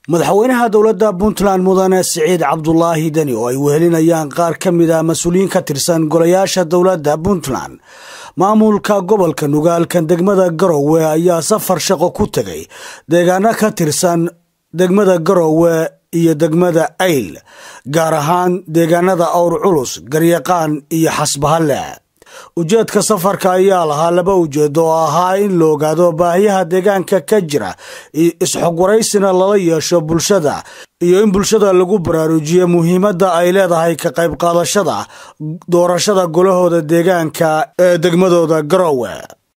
madaxweynaha dowladda puntland mudane siciid cabdulaahi deni oo ay wehelinayaan qaar ka mid a mas-uuliyiin ka tirsan golayaasha dowladda puntland maamulka gobolka nugaalkan degmada garowe ayaa safar shaqo ku tegay deegaano ka tirsan degmada garowe iyo degmada ayl gaar ahaan deegaanada awr culus garyaqaan iyo xasbahalle ujeedka safarka ayaa lahaa laba ujeedo oo ahaa in la ogaado baahiyaha deegaanka ka jira isxogwaraysina lala yeesho bulshada iyo in bulshada lagu baraarujiyo muhiimadda ay leedahay ka qayb qaadashada doorashada golahooda deegaanka ee degmadooda garowe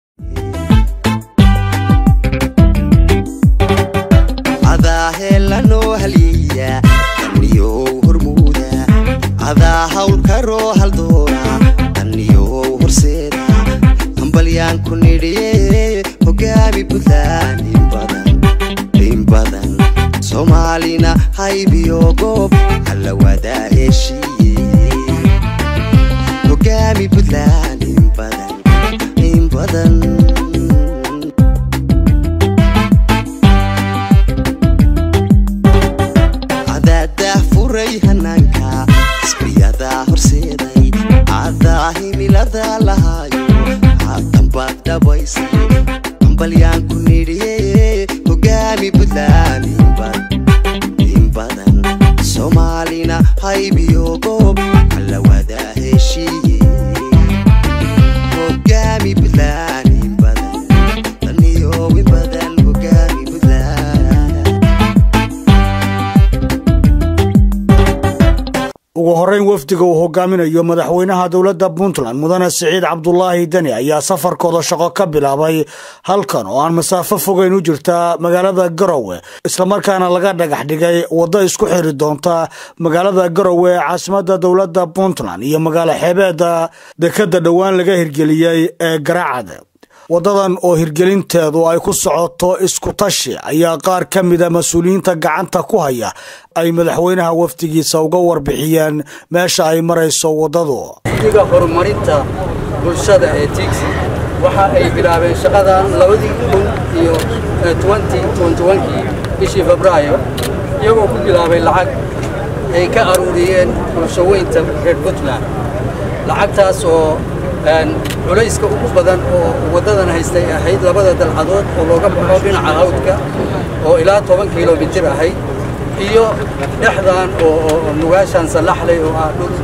adaa hawlkaroo haldoora daniyow horseeda hambalyaan ku nidhiye hogaami buntland in badan soomaalina haybiyo goob alla wadaa heshiiye hogaami buntland in badan adaadah furay hanaanka isbiyadaa horseeday adaa himilada lahaayo haatanbaad dhabaysay hambalyaan ku nidhiye hogaami buntland in badan soomaalina haybiyo goob alla wadaa heshiiye hogaami buntland in badan daniyo in badan hogaami buntland ugu horeyn wafdiga uu hogaaminayo madaxweynaha dowladda puntland mudane siciid cabdulaahi deni ayaa safarkooda shaqo ka bilaabay halkan oo aan masaafo fogeyn u jirta magaalada garowe islamarkaana laga dhagax dhigay waddo isku xiri doonta magaalada garowe ee caasimada dowladda puntland iyo magaalo xeebeeda dekadda dhowaan laga hirgeliyey ee garacad waddadan oo hirgelinteedu ay ku socoto isku tashi ayaa qaar ka mida mas-uuliyiinta gacanta ku haya ay madaxweynaha wafdigiisa uga warbixiyeen meesha ay marayso waddadu iga horumarinta bulshada ee tixi waxa ay bilaabeen shaqadan labadii kun iyo kii bishii febraayo iyagoo ku bilaabay lacag ay ka aruuriyeen bulshaweynta reer puntland lacagtaas oo culayska ugu badan oo waddadan haystay ahayd labada dalcadood oo looga baxo dhinaca hawdka oo ilaa toban kilomitir ahayd iyo dhexdan oo nugaashan sallaxley oo ah dhul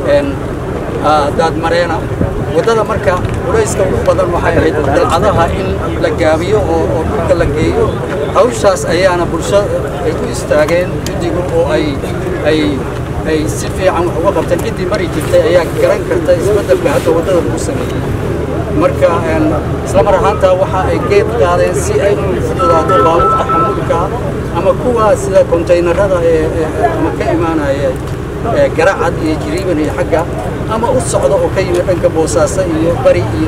daadmareena waddada marka culayska ugu badan waxay ahayd dalcadaha in la gaabiyo oo dhulka la geeyo hawshaas ayaana bulshada ay u istaageen guddigu oo ay ay ay si fiican wax uga qabteen ciddii mari jirtay ayaa garan karta isbeddelka hadda waddada lagu sameeyey marka isla mar ahaantaa waxa ay geed qaadeen si ay u fududaato baabuurta xamuulka ama kuwa sida kontaynarada ama ka imaanaya garacad iyo jiriiban iyo xagga ama u socda oo ka yimid dhanka boosaaso iyo bari iyo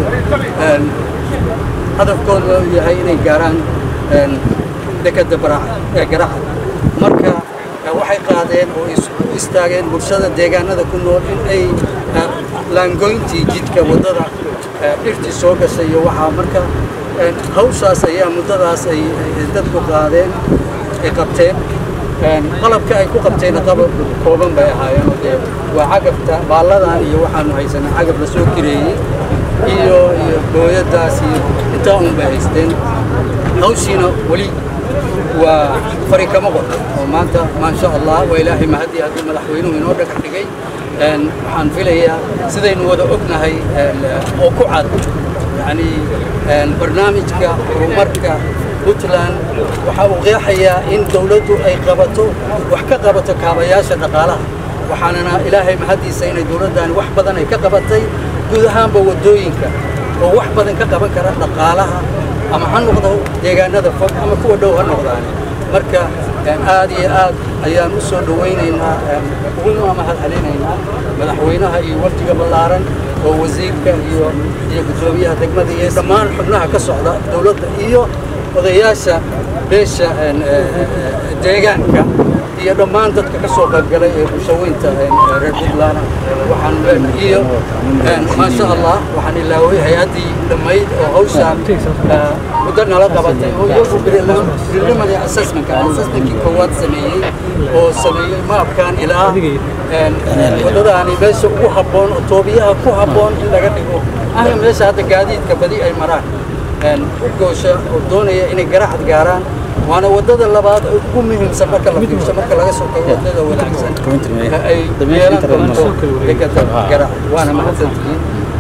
hadafkooda yahay inay gaaraan dekadda garacad marka waxay qaadeen oo u istaageen bulshada deegaanada ku nool in ay laangoyntii jidka waddada dhirtii soo gashay iyo waxaa marka hawshaas ayaa muddadaas ay dadku qaadeen ay qabteen qalabka ay ku qabteenna qalab kooban bay ahaayeen oo dee waa cagabta baalladan iyo waxaanu haysanaa cagab la soo kireeyey iyo iyo booyadaas iyo intaa un bay haysteen hawshiina weli waa fari kama qor oo maanta maasha allah waa ilaahay mahadii hadduu madaxweynuhu inoo dhagax dhigay waxaan filayaa sidaynu wada ognahay oo ku cad yacni barnaamijka horumarka puntland waxa uu qeexayaa in dowladdu ay qabato wax ka qabato kaabayaasha dhaqaalaha waxaanana ilaahay mahaddiisa inay dowladdaani wax badan ay ka qabatay guud ahaanba waddooyinka oo wax badan ka qaban kara dhaqaalaha ama ha noqdo deegaanada fog ama kuwa dhow ha noqdaan marka aad iyo aad ayaan u soo dhowaynaynaa uguna mahad celinaynaa madaxweynaha iyo wafdiga ballaaran oo wasiirka iyo iyo guddoomiyaha degmada iyo dhammaan xubnaha ka socda dowladda iyo odayaasha beesha deegaanka iyo dhammaan dadka ka soo qaybgalay ee bulshaweynta reer puntland waxaan leenahay iyo maasha allah waxaan ilaaway hay-addii dhammayd oo hawshaan muddo nala qabatay oo iyagu preliminary assessmentka assessmentkii koowaad sameeyey oo sameeyey maabkan ilaa waddadaani meesha ugu habboon oo toobiyaha ku habboon in laga dhigo ahna meesha hadda gaadiidka badi ay maraan u goosha oo doonaya inay garaxad gaaraan waana waddada labaad oo ugu muhiimsan marka la fiirsho marka laga soo tago waddada wanaagsan ay yeelan doonto dekada garaxad waana mahadsantihiin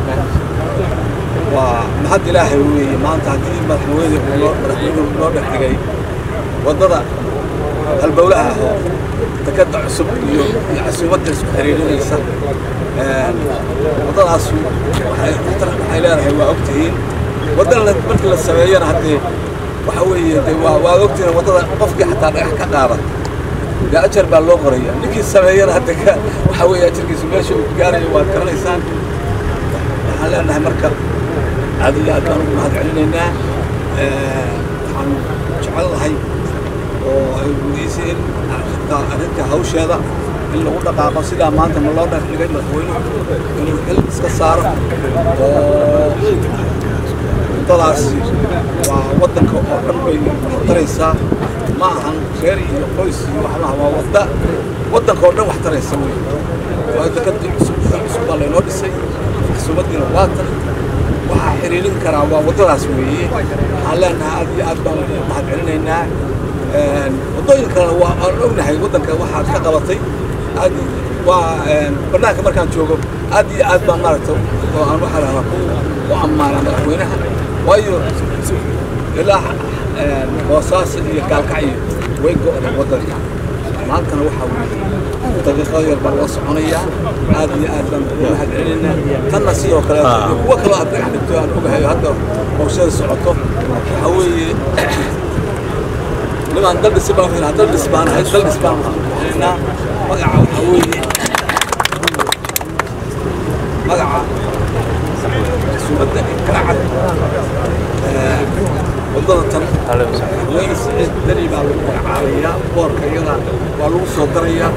waa mahad ilaahay weeye maanta haddii madaxweyne madaxweynuhu noo dhex dhigay waddada halbowlaha ah oo dekadda cusub iyo iyo casuumadda isku xiriirinaysa waddadaas waxay waxay leedahay waa ogtihiin waddana markii la sameeyana haddee waxa weeye de waa waa ogtihiin waddada qofkii xataa dhagax ka qaada dee ajar baa loo qoraya ninkii sameeyana hadda ka waxa weeye ajarkiisu meesha uu gaarayo waad garanaysaan waxaan leenahay marka aad iyo aad baan ugu mahad celinaynaa waxaan jecel lahay oo ay gudayseen arrinta arrinta hawsheeda in lagu dhaqaaqo sidaa maanta ma loo dhigay madaxweynuhu inuu xil iska saaro oo waddadaasi waa waddanka oo dhan bay waxtaraysaa ma ahan reer iyo qoys iyo waxmaha waa wadda waddanka oo dhan waxtaraysa wey waa dekadii cusub cusub baa laynoo dhisay maxsuumadiina waa tan waxaa xiriirin karaa waa waddadaas weeye waxaan leenahay aad iyo aad baan mahad celinaynaa waddooyin kalena waa aan ognahay waddanka waxaad ka qabatay aad waa bannaanka markaan joogo aad iyo aad baan maaragta oo aan waxaa lahaa ku u ammaanaa madaxweynaha waayo ilaa boosaaso iyo gaalkacyo way go'day waddanka maantana waxaa weeye daqiiqado yar baa loo soconayaa aad iyo aad baan ugu mahad celinaynaa tanna sidoo kale iyo kuwo kaloo aad dhagax dhigto aan ogahay hadda hawshada socoto waxaa weeye nimaan daldhis baan filaha daldhis baan ahay daldhis baan bixinaynaa magaca waxaa weeye magaca sumadda karacad waddada tan haweeney siciid dani baa lagu magacaabayaa boorka iyada waa lagu soo darayaa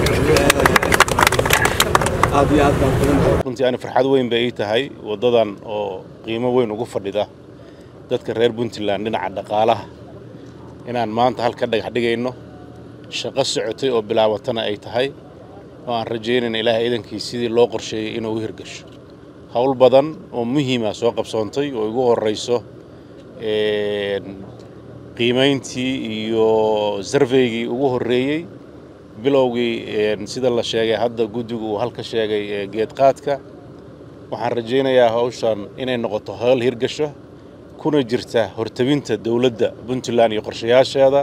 aad iyo aad baan kulan runtii ani farxad weyn bay ii tahay waddadan oo qiimo weyn ugu fadhida dadka reer puntland dhinaca dhaqaalaha inaan maanta halka dhagax dhigayno shaqo socotay oo bilaabatana ay tahay oo aan rajaynayna ilaahay idankii sidii loo qorsheeyey inuu u hirgasho howl badan oo muhiima soo qabsoontay oo igu horrayso qiimayntii iyo sarveygii ugu horreeyey bilowgii sida la sheegay hadda guddigu uu halka sheegay geedqaadka waxaan rajaynayaa hawshan inay noqoto howl hirgasho kuna jirta hortabinta dowladda puntland iyo qorshayaasheeda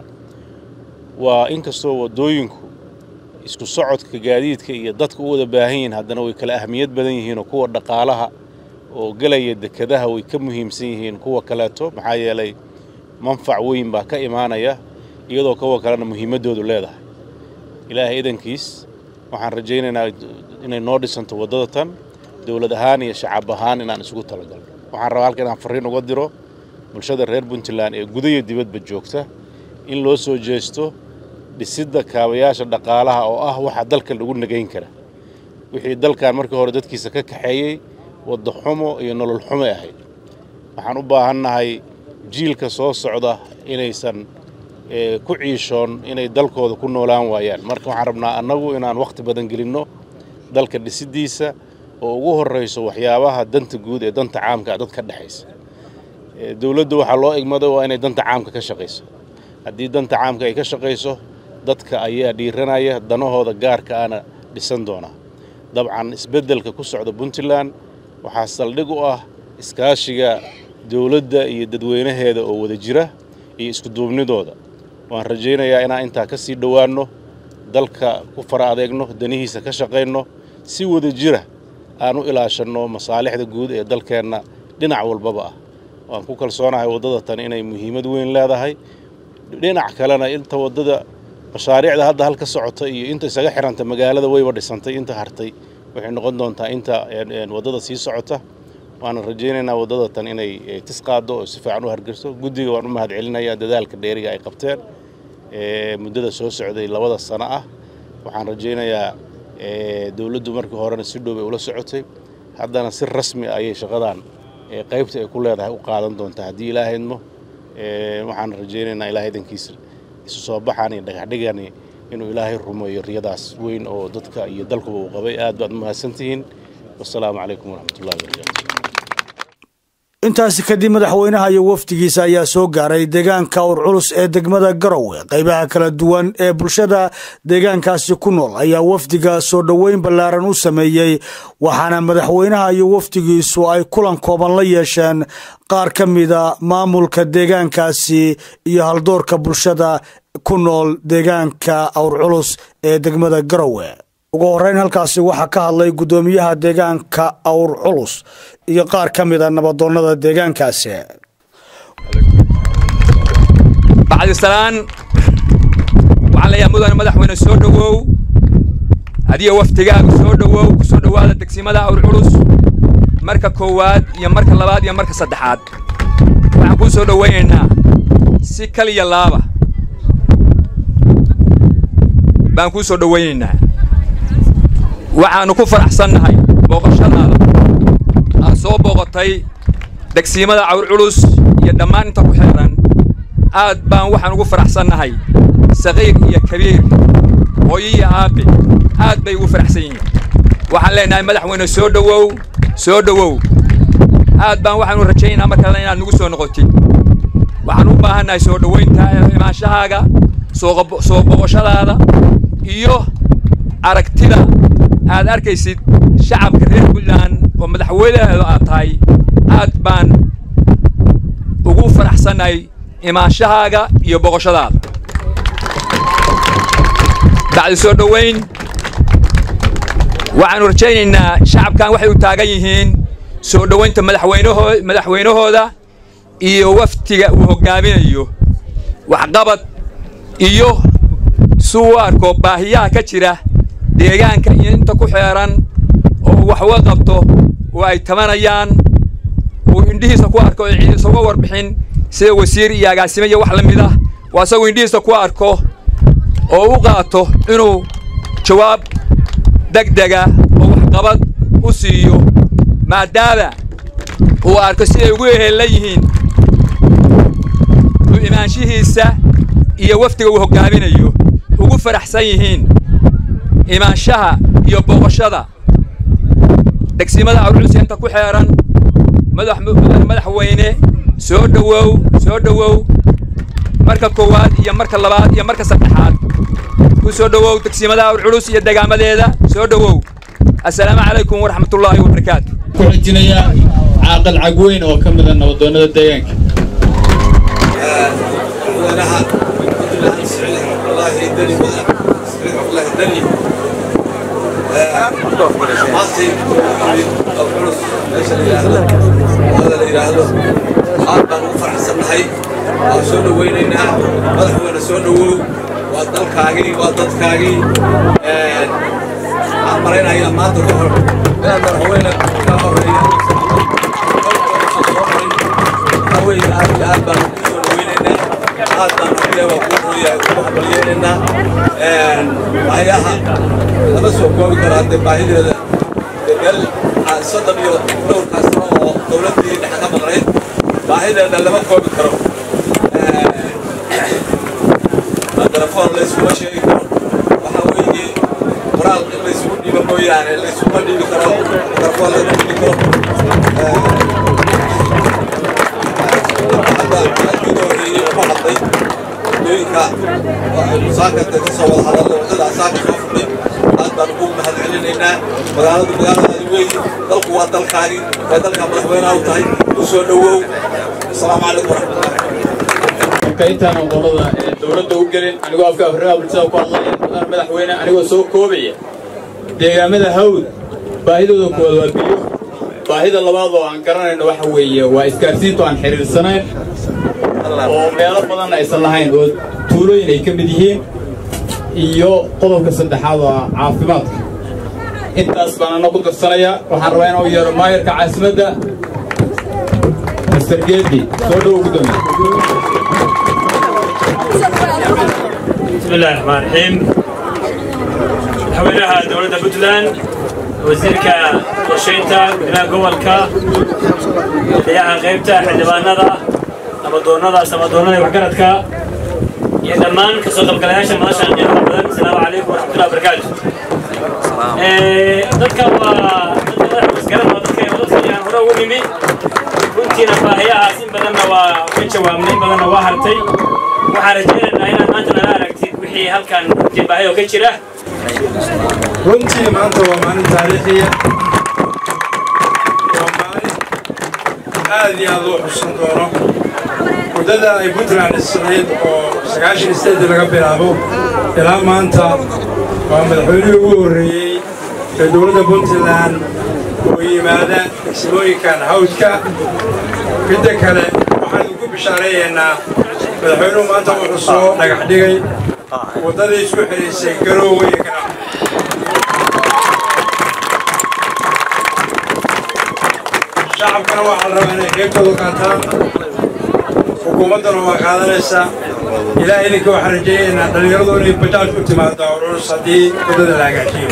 waa inkastoo waddooyinku isku socodka gaadiidka iyo dadka u wada baahan yihiin haddana way kala ahmiyad badan yihiinoo kuwa dhaqaalaha oo gelaya dekedaha way ka muhiimsan yihiin kuwa kaleeto maxaa yeelay manfac weyn baa ka imaanaya iyadoo kuwa kalena muhiimaddoodu leedahay ilaahay idankiis waxaan rajaynaynaa inay noo dhisanto waddada tan dowlad ahaan iyo shacab ahaan inaan isugu talagalno waxaan rabaa halka inaan farriin uga diro bulshada reer puntland ee guda iyo dibadba joogta in loo soo jeesto dhisidda kaabayaasha dhaqaalaha oo ah waxa dalka lagu nagayn kara wixii dalkan markii hore dadkiisa ka kaxeeyey wadda xumo iyo nolol xumo ahayd waxaan u baahannahay jiilka soo socda inaysan ku ciishoon inay dalkooda ku noolaan waayaan marka waxaan rabnaa annagu inaan wakhti badan gelinno dalka dhisiddiisa oo ugu horrayso waxyaabaha danta guud ee danta caamka dad ka dhexaysa dowladdu waxaa loo igmaday waa inay danta caamka ka shaqayso haddii danta caamka ay ka shaqayso dadka ayaa dhiiranaya danahooda gaarka ana dhisan doonaa dabcan isbeddelka ku socda puntland waxaa saldhig u ah iskaashiga dowladda iyo dadweynaheeda oo wada jira iyo iskuduubnidooda waan rajaynayaa inaan intaa ka sii dhowaanno dalka ku fara adeegno danihiisa ka shaqayno si wada jira aan u ilaashanno masaalixda guud ee dalkeenna dhinac walbaba ah waan ku kalsoonahay waddada tan inay muhiimad weyn leedahay dhinac kalena inta waddada mashaariicda hadda halka socota iyo inta isaga xiranta magaalada wayba dhisantay inta hartay waxay noqon doontaa inta waddada sii socota waana rajaynaynaa waddada tan inay tis qaaddo oo si fiican u hargeyso guddiga waan u mahad celinayaa dadaalka dheeriga ay qabteen muddada soo socday labada sano ah waxaan rajaynayaa dowladdu markii horena si dhow bay ula socotay haddana si rasmi ayay shaqadan qaybta ay ku leedahay u qaadan doontaa haddii ilaahaydmo waxaan rajaynaynaa ilaahay dankiisa isu soo baxaan iyo dhagaxdhigani inuu ilaahay rumeeyo riyadaas weyn oo dadka iyo dalkuba uu qabay aad baad mahadsantihiin wasalaamu calaykum waraxmatullahi wabarakaatu intaasi kadib madaxweynaha iyo wafdigiisa ayaa soo gaaray deegaanka ur culus ee degmada garowe qaybaha kala duwan ee bulshada deegaankaasi ku nool ayaa wafdiga soo dhoweyn ballaaran u sameeyey waxaana madaxweynaha iyo wafdigiisu ay kulan kooban la yeesheen qaar ka mida maamulka deegaankaasi iyo haldoorka bulshada ku nool deegaanka awr culus ee degmada garowe ugu horeyn halkaasi waxaa ka hadlay guddoomiyaha deegaanka awr culus iyo qaar ka mida nabadoonnada deegaankaasi bacdisalaan waxaan leeyahay mudane madaxweyne soo dhowow adiga waftigaaga soo dhowow ku soo dhowaada degsimada awr culus marka koowaad iyo marka labaad iyo marka saddexaad waxaan kuu soo dhowaynaynaa si kaliya laaba baan kuu soo dhowaynaynaa waxaannu ku faraxsannahay booqashadaada aad soo booqotay degsiimada cawr culus iyo dhammaan inta ku xeeran aad baan waxaan ugu faraxsannahay saqiir iyo kabiir hooyo iyo aabbe aad bay ugu faraxsan yihiin waxaan leenahay madaxweyne soo dhowow soo dhowow aad baan waxaanu rajaynaynaa mar kalena inaad nagu soo noqotid waxaan u baahannahay soo dhowaynta imaanshahaaga soo booqashadaada iyo aragtida aad arkaysid shacabka reer puntland oo madaxweynaheedu aad tahay aad baan ugu faraxsannahay imaanshahaaga iyo boqoshadaada bacdi soo dhowayn waxaannu rajaynaynaa shacabkan waxay u taagan yihiin soo dhowaynta madaxweynahoo madaxweynahooda iyo waftiga uu hoggaaminayo waxqabad iyo si uu arko baahiyaha ka jira deegaanka iyo inta ku xeeran oo wax uga qabto oo ay tabanayaan uu indhihiisa ku arko oo ciidisa uga warbixin sida wasiir iyo agaasime iyo wax la mid ah waa isagoo indhihiisa ku arko oo u qaato inuu jawaab degdega oo waxqabad u siiyo maadaama uu arko siday ugu eheella yihiin u imaanshihiisa iyo wafdiga uu hoggaaminayo ugu faraxsan yihiin imaanshaha iyo booqashada degsimada awrculus inta ku xeeran mudane madaxweyne soo dhowow soo dhowow marka koowaad iyo marka labaad iyo marka saddexaad ku soo dhowow degsimada awrculus iyo degaamadeeda soo dhowow assalaamu calaykum waraxmatullaahi wabarakaatu ku xijinaya caaqal cagweyn oo ka mida nabadoonnada deegaanka madaxweynaha puntland siciid cabdulaahi deni madax siciid cabdulaahi deni maantay oo culus meesha la yidhaahdo wada la yidhaahdo aad baan ugu faraxsannahay waan soo dhowaynaynaa madaxweyne soo dhowow waa dalkaagii waa dadkaagii waxaan malaynayaa maanta ka hor inaan madaxweyne ka horeeya waxaa weeye aad iyo aad baan ugu soo dhowaynaynaa aad baan rabbiya waa kuu hooyaa ugu hambalyeelaynaa baahiyaha lama soo koobi karo haddee baahideeda dee meel soddon iyo dhowrkaas sano oo dowladdii dhexe ka maqnayd baahideeda lama koobi karo telefoon layskuma sheegi karo waxaa weeye qoraal in laysugu dhiibo mooyaane laysuma dhiibi karo telefoon lama dhiibi karo hadda halkiiga horreeyey ugu hadlay waddooyinka musaakata ka soo wada hadalla waddada asaaka soo fudhay aad baan ugu mahad celinaynaa magaaladu magaaladaadi weeye dalku waa dalkaagii waa dalkaa madaxweynaha u tahay u soo dhowow asalaamu calaykum waraxmatullahi marka intaan qolada ee dowladda u gelin anigoo afka afrika bulshada ku hadlaya mudane madaxweyne anigoo soo koobaya deegaamada hawd baahidooda koowaad waa biyo baahida labaad oo aan garanayno waxa weeye waa isgaarsiintu aan xidhiirsanayn oo meelo badan aysan lahayn oo tuulooyin ay ka mid yihiin iyo qodobka saddexaad oo ah caafimaadka intaas baan ana ku darsanayaa waxaan rabaa inuu yeero maayarka caasimadda master geedi soo dhowo gudoomiye بسم الله الرحمن الرحيم حوينها دولة بوتلاند وزيرك qorshaynta gudaha gobolka madaxweynaha qaybta xildhibaanada amadoonnada samadoonnada iyo waxgaradka iyo dhammaan kasoo qaybgalayaasha madashan qiimaha badan asalaamu calaykum waraxmatullahi wabarakaatu dadka waa dadka madaxa wasgaran waa dadka dadka aan hore ugu nimi runtiina baahiyahaas in badanna waa ka jawaabnay in badanna waa hartay waxaan rajaynaynaa inaad maanta nala aragtid wixii halkan runtii baahiyoo ka jira runtii maanta waa maalin taariikhiya waa maalin aad iyo aad loo xusan doono muddada ay puntland dhisnayd oo sagaashan isteedi laga bilaabo ilaa maanta waa madaxweynihii ugu horreeyey ee dowladda puntland oo yimaada degsimooyinkan hawdka midda kale waxaan idinku bishaareeyaynaa madaxweynuhu maanta wuxuu soo dhagax dhigay waddadii isku xidhaysay garoowe iyo ganacsi shacabkana waxaa la rabaa inay qaybtooda qaataan xukuumaddana waa qaadanaysaa ilaah idinka waxaan rajaynaynaa dhallinyaradu inay bajaaj ku timaado ururus haddii waddada la hagaajiyo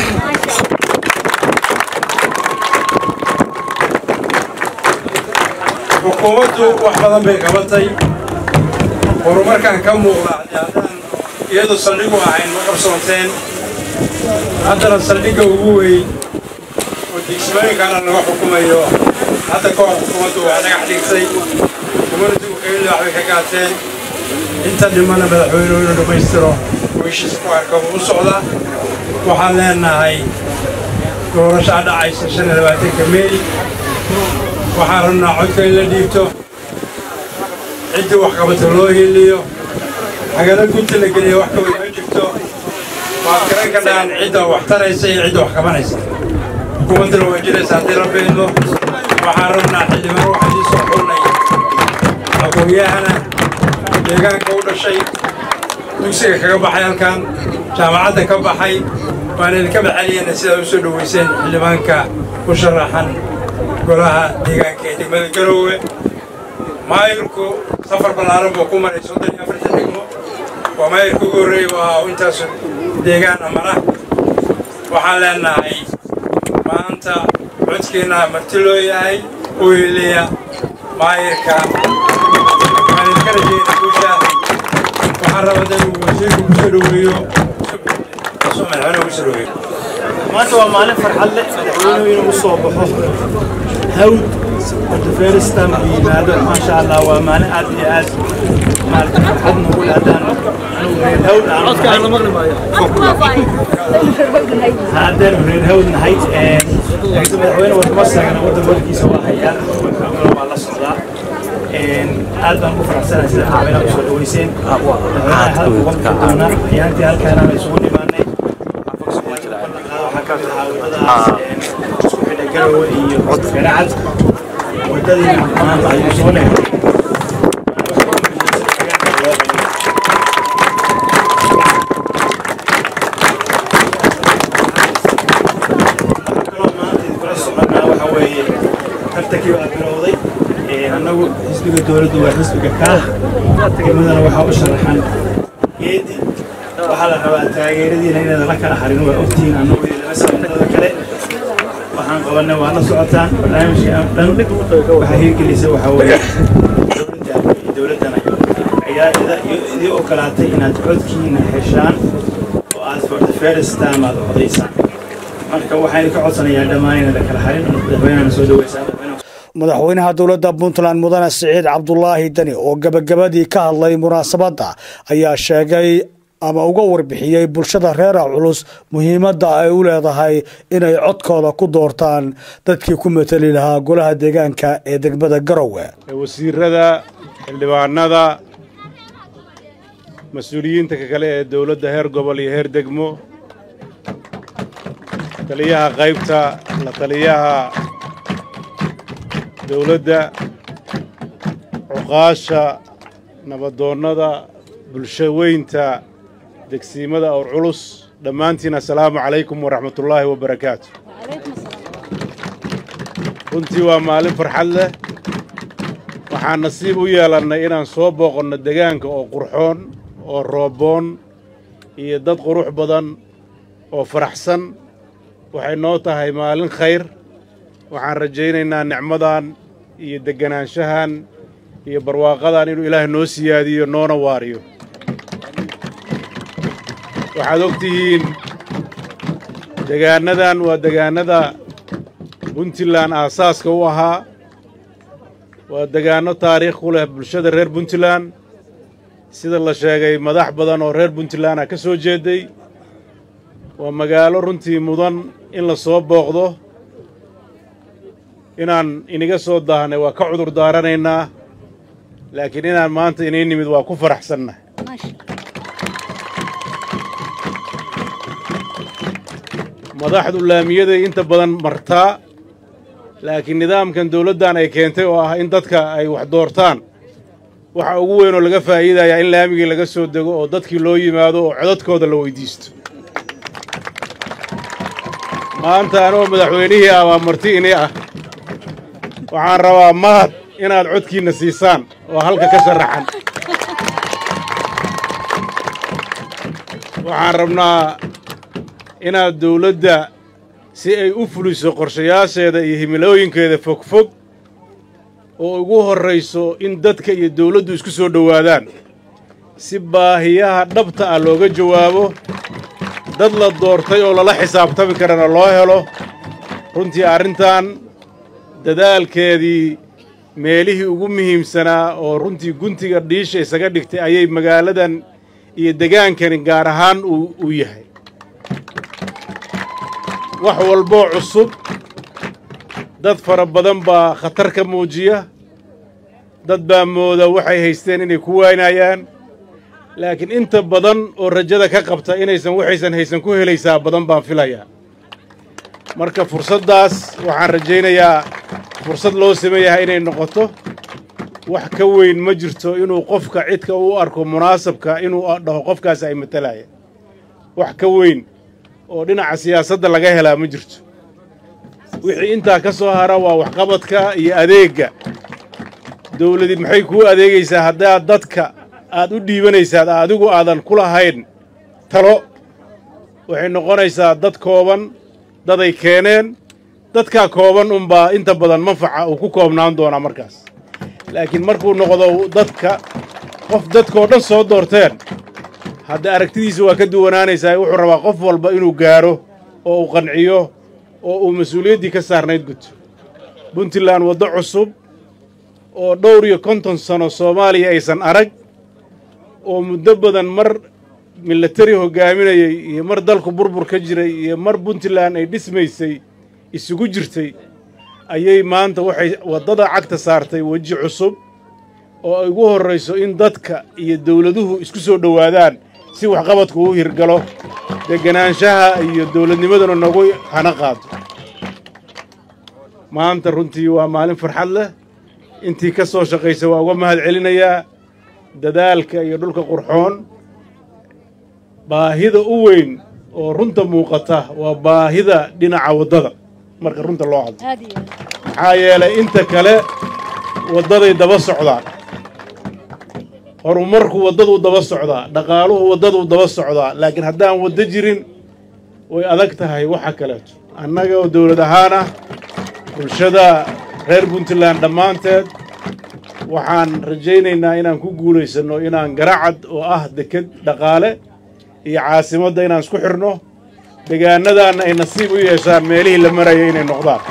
xukuumaddu wax badan bay qabatay horumarkan ka muuqda haddaan iyadu saldhigu ahayn ma qabsoonteen haddana saldhigga ugu weyn oo digsimooyinkana laga xukumayo hadda ka hor xukuumaddu waa dhagax dhigtay communitigu qayli waxbay ka qaateen inta dhimana madaxweynuhu inuu dhammaystiro wiishiisa ku arka u socda waxaan leenahay doorashaa dhacaysa shan iyo labaatanka meey waxaan rabnaa codka in la dhiibto ciddii wax qabata loo heliyo hagana gunta la geliya wax kaway ma jirto waad garan ka dhahan cidda wax taraysa iyo cidda wax qabanaysa xukuumaddana waa jiraysa haddii la beedmo waxaan rabnaa xildhibaan waxaa ii soo xulnay aqoon-yahana deegaanka u dhashay dugsiga kaga baxay halkan jaamacadda ka baxay waan idinka maxaliyana sidaa u soo dhoweyseen xildhibaanka u sharaxan golaha deegaanka ee degmada garoowe maayirku safar ballaaran buu ku maray soddon iyo afartan degmo waa maayirka ugu horreeyey waa intaas deegaan amana waxaan leenahay maanta codkiina marti loo yahay u heliya maayirka waxaan idinka rajayna guusha waxaan rabaa inuu wasiirku ku soo dhoweeyo madaxweyne ugu soo dhoweeyo maanta waa maalin farxad leh madaxweynuhu inuu u soo baxo hawd ortoferistan uu yimaado maasha allah waa maalin aad iyo aad maarata farxad nagu leh haddaan anugu reer hawd haddaan reer hawd nahay madaxweyne wadamo saagana waddan wadkiisa waa hayaa waa la socdaa aad baan ugu faraxsanahay sida madaxweynaha usoo dhaweyseen madaxweynaha hadalka waqti doona ayaantii halkaana isugu dhimaanay waxaa ka mid ahaa wadadaas isku xidha garowe iyo garacad wadadiina maanta ayuu soo leehay tartankii baa bilowday annagu xisbiga dowladdu waa xisbiga kaah degmadana waxaa u sharaxan geedi waxaa la rabaa taageeradiina inaydan la kala harin waa ogtihiin annagu idinlama samanada kale waxaan qabanay waa la socotaan barnaamijka dhan waxaa hirgelisa waxaa weeye dowladda iyo dowladdana ayaa idii ogolaatay inaad codkiina heshaan oo aad for the first time aad codaysaan marka waxaan ka codsanayaa dhammaan inay la kala harin madaxweynahana soo dhaweysaan madaxweynaha dowladda puntland mudane siciid cabdulaahi deni oo gebagabadii ka hadlay munaasabadda ayaa sheegay ama uga warbixiyey bulshada reera culus muhiimadda ay u leedahay inay codkooda ku doortaan dadkii ku mateli lahaa golaha deegaanka ee degmada garowe wasiirada xildhibaanada mas-uuliyiinta kale ee dowladda heer gobol iyo heer degmo taliyaha qaybta la taliyaha dowladda cuqaasha nabadoonnada bulshaweynta degsiimada awr culus dhammaantiin assalaamu calaykum waraxmatullaahi wabarakaatu runtii waa maalin farxad leh waxaan nasiib u yeelannay inaan soo booqanno degaanka oo qurxoon oo rooboon iyo dad qurux badan oo faraxsan waxay noo tahay maalin khayr waxaan rajaynaynaa nicmadan iyo degganaanshahan iyo barwaaqadan inuu ilaahay noo siyaadiyo noona waariyo waxaad og tihiin degaannadan waa degaannada puntland aasaaska u ahaa waa degaanno taariikh ku leh bulshada reer puntland sida la sheegay madax badan oo reer puntland ah ka soo jeeday waa magaalo runtii mudan in la soo booqdo inaan iniga soo daahnay waa ka cudur daaranaynaa laakiin inaan maanta inii nimid waa ku faraxsannahay madaxdu laamiyaday inta badan martaa laakiin nidaamkan dawladdan ay keentay oo ah in dadka ay wax doortaan waxa ugu weyn oo laga faa'iidayaa in laamigii laga soo dego oo dadkii loo yimaado oo codadkooda la weyddiisto maanta anoo madaxweynihii ah waa marti ini ah waxaan rabaa mahad inaad codkiinna siisaan oo halka ka sharaxan waxaan rabnaa inaad dawladda si ay u fuliso qorshayaasheeda iyo himilooyinkeeda fogfog oo ugu horrayso in dadka iyo dawladdu isku soo dhowaadaan si baahiyaha dhabta ah looga jawaabo dad la doortay oo lala xisaabtami karana loo helo runtii arrintan dadaalkeedii meelihii ugu muhiimsanaa oo runtii guntiga dhiisha isaga dhigtay ayay magaaladan iyo degaankani gaar ahaan uu yahay wax walboo cusub dad fara badan baa khatar ka muujiya dad baa mooda waxay haysteen inay ku waynayaan laakiin inta badan oo rajada ka qabta inaysan waxaysan haysan ku helaysaa badan baan filayaa marka fursaddaas waxaan rajaynayaa fursad loo sameeyahay inay noqoto wax ka weyn ma jirto inuu qofka cidka u arko munaasabka inuu dhaho qofkaas ay matalaya wax ka weyn oo dhinaca siyaasadda laga helaa ma jirto wixii intaa ka soo hara waa waxqabadka iyo adeegga dawladi maxay kuu adeegaysaa haddaad dadka aad u dhiibanaysaad adigu aadan ku lahayn talo waxay noqonaysaa dad kooban daday keeneen dadkaa kooban unbaa inta badan manfaca uu ku koobnaan doonaa markaas laakiin markuu noqdo dadka qof dadkoo dhan soo doorteen hadda aragtidiisa waa ka duwanaanaysaa wuxuu rabaa qof walba inuu gaaro oo uu qanciyo oo uu mas-uuliyaddii ka saarnayd guto puntland waddo cusub oo dhowr iyo konton sano soomaaliya aysan arag oo muddo badan mar milatari hoggaaminayay iyo mar dalku burbur ka jiray iyo mar puntland ay dhismaysay isugu jirtay ayay maanta waxay waddada cagta saartay weji cusub oo ay ugu horrayso in dadka iyo dawladuhu isku soo dhowaadaan si waxqabadku u hirgalo degganaanshaha iyo dawladnimaduna nagu hana qaado maanta runtii waa maalin farxad leh intii ka soo shaqaysa waa uga mahad celinayaa dadaalka iyo dhulka qurxoon baahida u weyn oo runta muuqata waa baahida dhinaca waddada marka runta loo hadlo maxaa yeelay inta kale waddaday daba socdaan horumarku waddaduu daba socdaa dhaqaaluhu waddaduu daba socdaa laakiin haddaan waddo jirin way adag tahay waxa kaleeto annaga oo dawlad ahaan ah bulshada reer puntland dhammaanteed waxaan rajaynaynaa inaan ku guulaysanno inaan garacad oo ah deked dhaqaale iyo caasimadda inaan isku xidhno degaannadaanna ay nasiib u yeeshaan meelihii la maraya inay noqdaan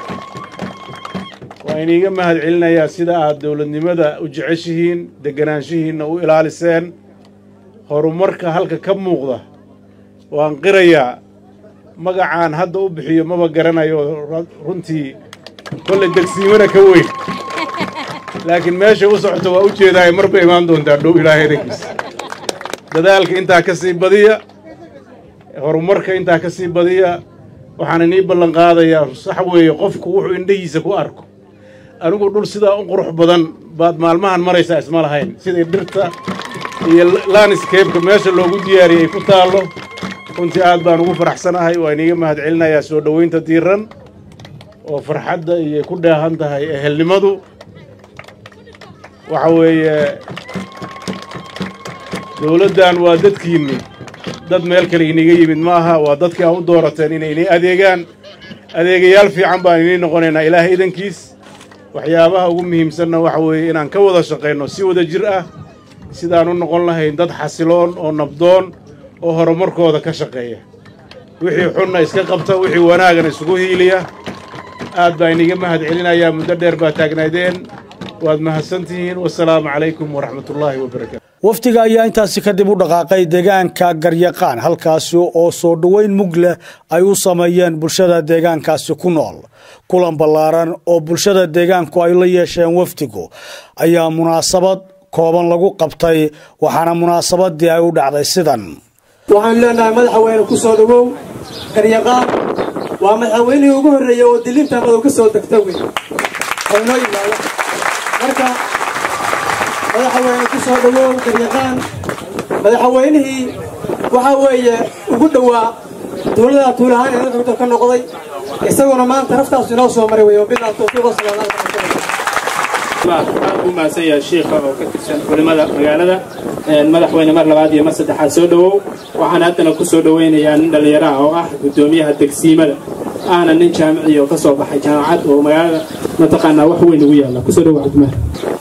waa iniiga mahad celinayaa sida aad dawladnimada u jeceshihiin degganaanshihiinna u ilaaliseen horumarka halka ka muuqda waan qirayaa magacaan hadda u bixiyo maba garanayo runtii kolley degsiimana ka weyn laakiin meeshay u socoto waa u jeedaay marba imaan doontaa dhow ilaahay edankiisa dadaalka intaa ka sii badiya horumarka intaa ka sii badiya waxaan inii ballan qaadayaa sax weeye qofku wuxuu indhahiisa ku arko anigu dhul sidaa u qurux badan baad maalmahan maraysaa isma lahayn siday dhirta iyo landscape-ka meesha loogu diyaariyey ay ku taallo runtii aad baan ugu faraxsanahay waa iniiga mahad celinayaa soo dhowaynta diiran oo farxadda iyo ku dheehan tahay ehelnimadu waxa weeye dawladdan waa dadkiinni dad meel kale iniga yimid ma aha waa dadkii aa u doorateen inay inii adeegaan adeegayaal fiican baan inii noqonaynaa ilaahay idankiis waxyaabaha ugu muhiimsanna waxa weeye inaan ka wada shaqayno si wada jir ah sidaan u noqon lahayn dad xasiloon oo nabdoon oo horumarkooda ka shaqeeya wixii xunna iska qabta wixii wanaagana isugu hiiliya aad baa iniga mahad celinayaa muddo dheer baa taagnaydeen waad mahadsantihiin wasalaamu calaykum waraxmatullaahi wabarakaatu wafdiga ayaa intaasi kadib u dhaqaaqay deegaanka garyaqaan halkaasi oo soo dhoweyn mug leh ay u sameeyeen bulshada deegaankaasi ku nool kulan ballaaran oo bulshada deegaanku ay la yeesheen wafdigu ayaa munaasabad kooban lagu qabtay waxaana munaasabadii ay u dhacday sidan waxaan leenahay madaxweyne ku soo dhowow garyaqaan waa madaxweynihii ugu horreeyey oo dilinta madow ka soo degta wey oo inoo yimaada marka madaxweyne ku soo dhowow garyaqaan madaxweynihii waxaa weeye ugu dhowaa tuulada tuulahaan ee wuxuu ka noqday isaguna maanta naftaasu inoo soo maray wey wabillahi tawfiiq wasalaam aad u mahadsan yahay shiikha oo ka tirsan culimmada magaalada madaxweyne mar labaad iyo mar saddexaad soo dhowow waxaan haddana ku soo dhowaynayaa nin dhallinyaro ah oo ah guddoomiyaha degsiimada ahna nin jaamici oo ka soo baxay jaamacad oo magaalada mataqaanaa wax weyn ugu yaalla kusoo dhowow cabdimaar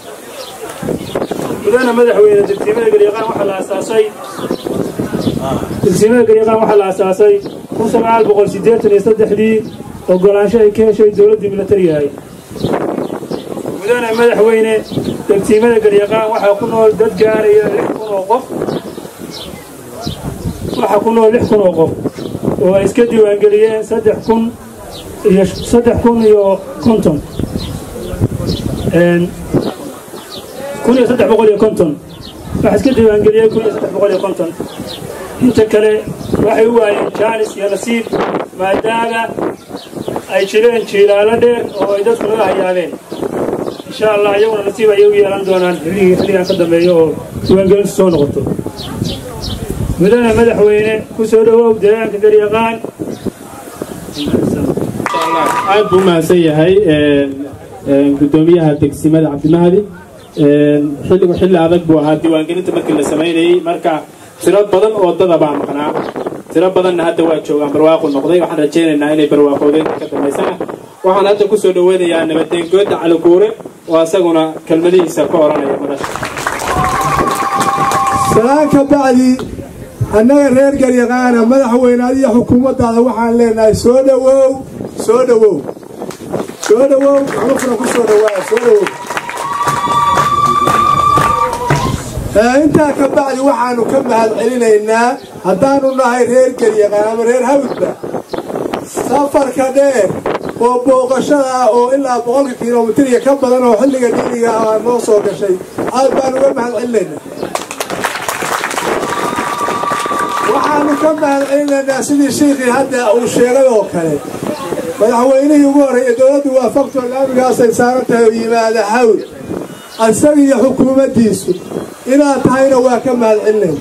mudana madaxweyne degsiimada garyaqaan waxaa la aasaasay degsiimada garyaqaan waxaa la aasaasay kun sagaal boqol siddeetan iyo saddexdii ogolaansho ay ka heshay dowladdii milatariga ahayd mudane madaxweyne degsiimada garyaqaan waxaa ku nool dad gaaraya lix kun oo qof waxaa ku nool lix kun oo qof oo ay iska diiwaangeliyeen saddex kun iyo saddex kun iyo konton kun iyo saddex boqol iyo konton waxaa iska diiwaangeliyeen kun iyo saddex boqol iyo konton inta kale waxay u waayeen jaanis iyo nasiib maadaama ay jireen jiilaalo dheer oo ay dadku naga hayaabeen insha allah iyaguna nasiib ayay u yeelan doonaan xilligii xilligan ka dambeeya oo diiwaangelintu soo noqoto mudane madaxweyne ku soo dhowow deegaanka garyaqaan aad buu mahadsan yahay guddoomiyaha degsimada cabdimahdi xilligu xilli adag buu ahaa diiwaangelinta markii la samaynayey marka tiro badan oo dada baa maqnaa tiro badanna hadda waa joogaan barwaaqu noqday waxaan rajaynaynaa inay barwaaqoodeen ka dambaysana waxaan hadda ku soo dhoweynayaa nabadeengoodda caliguure oo asaguna kelmadihiisa ka odhanaya madasha salaan ka bacdi annaga reer garyaqaana madaxweyne adiyo xukuumaddaada waxaan leenahay soo dhowow soo dhowow soo dhowow xulufna ku soo dhowaada soo dhowow intaa ka bacdi waxaannu ka mahad celinaynaa haddaannu nahay reer garyaqaan ama reer hawdba safarka dheer oo booqashada ah oo ilaa boqolka kilomitir iyo ka badan oo xilliga diiniga ah noo soo gashay aad baanu uga mahad celinaynaa waxaanu ka mahad celinaynaa sidii shiikhii hadda uu sheegay oo kale madaxweynihii ugu horreeya dowladdu waafaqto laamigaasay saaran tahay oo yimaada hawd isaga iyo xukuumaddiisu inaad tahayna waa ka mahad celinayna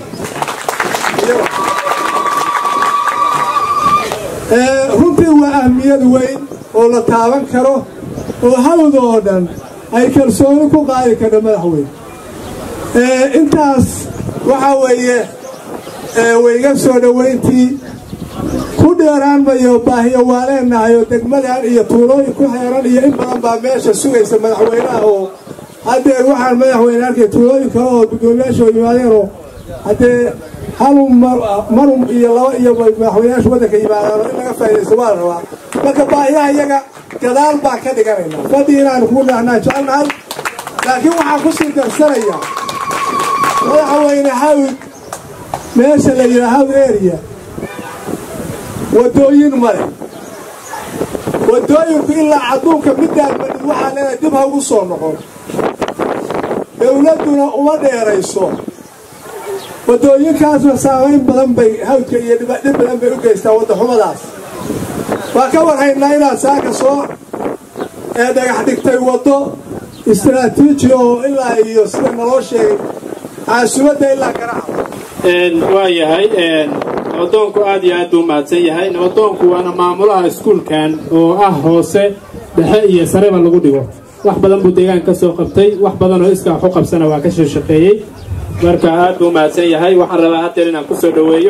runtii waa ahmiyad weyn oo la taaban karo oo hawd oo dhan ay kalsooni ku qaadi karho madaxweyne intaas waxaa weeye wayga soo dhowayntii ku dheeraan mayo baahiyo waa leenahay oo degmadan iyo tuulooyin ku xeeran iyo in badan baa meesha sugaysa madaxweynaha oo haddeer waxaan madaxweyne arkay tuulooyin kale oo guddoomiyaasha oo yimaadeenoo haddee halun marun iyo laba iyo madaxweynayaasha waddanka yimaadaan oo in laga faa'idaysto waa la rabaa marka baahiyaha iyaga gadaal baan ka dhiganaynaa fadhi inaanu kugu dhaahnaan jecelnahay laakiin waxaan ku sii darsanayaa madaxweyne hawd meesha la yidhaha hawd area waddooyin male waddooyinku ilaa cadduunka middaan madhid waxaa leenahay dib ha ugu soo noqon dowladduna uma dheerayso waddooyinkaasna saamayn badan bay hawdka iyo dhib badan bay u geystaa waddaxumadaas waa ka warhaynaa inaad saaka soo ee dhagax dhigtay waddo istaraatiiji oo ilaa iyo sida naloo sheegay caasimadda ilaa garaca waa yahay nabadoonku aad iyo aad buu mahadsan yahay nabadoonku waana maamulaha iskuulkan oo ah hoose dhexe iyo sareba lagu dhigo wax badan buu deegaan ka soo qabtay wax badan oo iskaa waxu qabsana waa ka soo shaqeeyey marka aad buu mahadsan yahay waxaan rabaa haddeer inaan kusoo dhoweeyo